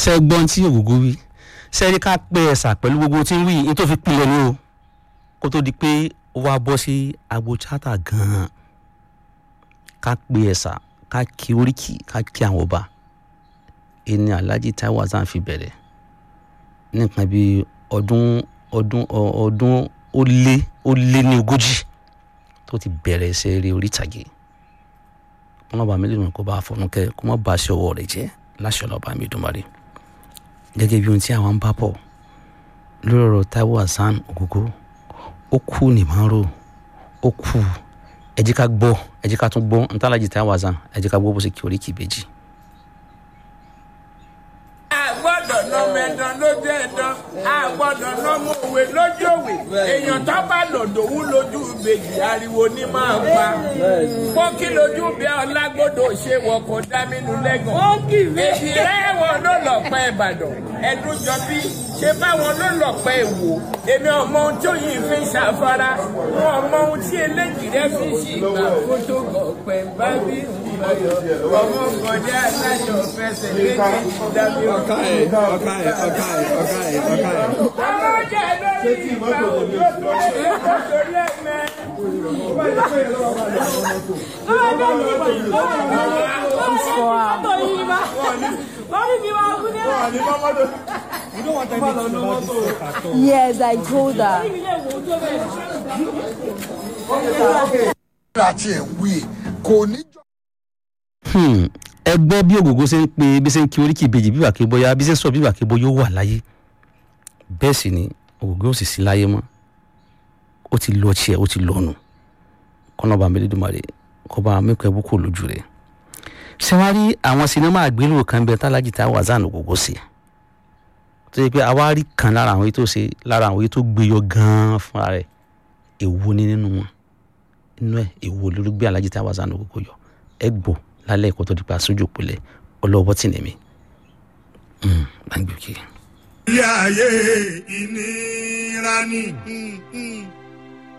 ṣe gbọ́n tí ògógó wí sẹ́rí ká pé ẹ̀sà pẹ̀lú gbogbo tí ń wí ní tó fi pilẹ̀ ní o kó tó di pé ó wá bọ́ sí agbo chata gan-an ká pé ẹ̀sà ká kí oríkì ká kí àwọn ọba ẹni Alhaji Taiwo Hassan fi bẹ̀rẹ̀ nìkan bí ọdún ọdún ọdún ó lé ó lé ní ogójì tó ti bẹ̀rẹ̀ ẹsẹ̀ eré orí ìtàgé wọn lọ́ba mi lẹ́nu kó bá fọnùkẹ́ kó má ba aṣọ ọwọ́ rẹ̀ jẹ́ láṣọ lọ́ba mi dùnmọ́rí gẹ́gẹ́ bí ohun tí àwọn ń bá bọ̀ lórí ọ̀rọ̀ Taiwo Hassan Ogogo ó kú ní márò ó kú ẹ jẹ́ ká gbọ́ ẹ jẹ́ ká tún gbọ́ ntàlájì Taiwo Hassan ẹ jẹ́ ká gbọ́ bó ṣe kí oríkì ìbejì. gbọ́dọ̀ nọmọ ẹ̀dán lójú ẹ̀dán a gbọ́dọ̀ nọmọ òwe lójú òwe èèyàn tó bá lòdòwú lójú ìbejì ariwo ní máa pa pọ́kí lójú bí ọlágbọ́dọ̀ ṣe wọkọ̀ dámínú lẹ́gàn èdè rẹ́wọ̀n ló lọ pẹ́ ìbàdàn ẹ̀dùn jọ bí ṣe báwọn ló lọ pẹ́ ìwò èmi ọmọ ohun tí òyìn fi ń ṣàfara wọn ọmọ ohun tí eléjì rẹ fi ń ṣì gbà kó tó gọ̀pẹ̀ bá bí ọmọ kọjá aláṣọ fẹsẹ̀ méjèèjì dábí ọ̀ka ẹ̀ ọ̀ka ẹ̀ ọ̀ka ẹ̀ ọ̀ka ẹ̀ ọ̀ka ẹ̀. àwọn jẹ́ lórí ìgbà òjò tó ṣe kó torí ẹ̀mẹ́. You don't want anything about this stuff at all. Yes, I told her. àti ẹ̀ wí kò ní jọ. Hmm, ẹ gbọ́ bí ògógó ṣe ń pe bí ṣe ń kí oríkì ìbejì bí wàkí bóyá bí ṣe ń sọ bí wàkí bóyá ó wà láyé bẹ́ẹ̀ sì ni ògógó ò sì sí láyé mọ́ ó ti lọ tiẹ̀ ó ti lọ́nu kọ́nàbà Elédùmarè kó bá mẹ́kọ̀ọ́ ẹ̀bù kò lójú rẹ̀ ṣé wàá rí àwọn sinimá àgbélò kan bẹ tálájì Taiwo Hassan Ogogo sí tó yẹ pé àwa rí kan lára àwọn èyí tó ṣe lára àwọn èyí tó gbé yọ gan-an fúnra rẹ̀ èwo ni nínú wọn inú ẹ̀ èwo lórí gbé Alhaji Taiwo Hassan Ogogo yọ ẹ gbọ́ lálẹ́ ẹ̀kọ́ tó di pa sójú òpìlẹ̀ ọlọ́wọ́ tì ní mi. gbàgbé òkè. ilé ayé ìnira ni.